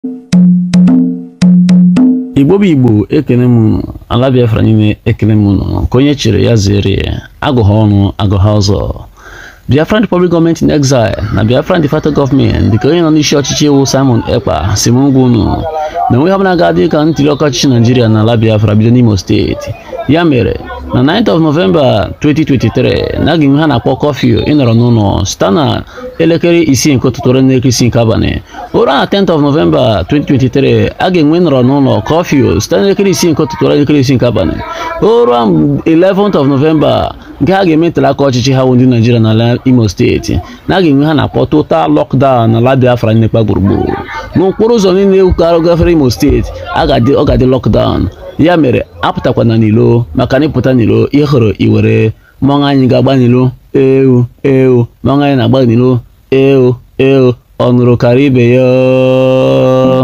igbo bụ igbo ekele m unu ala biafra niile ekele m unu ka onye chere ya zere ya agụha ọnụ agụha ọzọ biafran republic gọọmenti in exile na biafran de facto gọọmenti dịka onye nọ n'isi ọchịchị iwu simon ekpa si m ngwa unu na enweghị ọbụla ga-adị ka ntuli aka ọchịchị naijiria na ala biafra bido n'imo steeti ya mere na 9th of November 2023 na aga ha na-akpọ kọfịu ịnọrọ n'ụlọ site na elekere isii nke ụtụtụ ruo n'elekere isii nke abalị ụra na 10th of November 2023 a ga-enwe nọrọ n'ụlọ kọfịu site na elekere isii nke ụtụtụ ruo n'elekere isii nke abalị ụra 11th of November nke ha ga-eme ntuli aka ọchịchị ha ndị Naijiria n'ala Imo steeti na a ga-enwe ha na-akpọ total lockdown n'ala Biafra nnekpa gburugburu n'okporo ụzọ niile gafere Imo steeti ọ ga-adị lockdown ya mere apụtakwana n'ilo maka na ịpụta n'ilo ihe hụrụ iwere mmọnwụ anyị ga-agba n'ilo ewu ewu mmọnwụ anyị na-agba n'ilo ewu ewu ọ nụrụ karịa ibe ya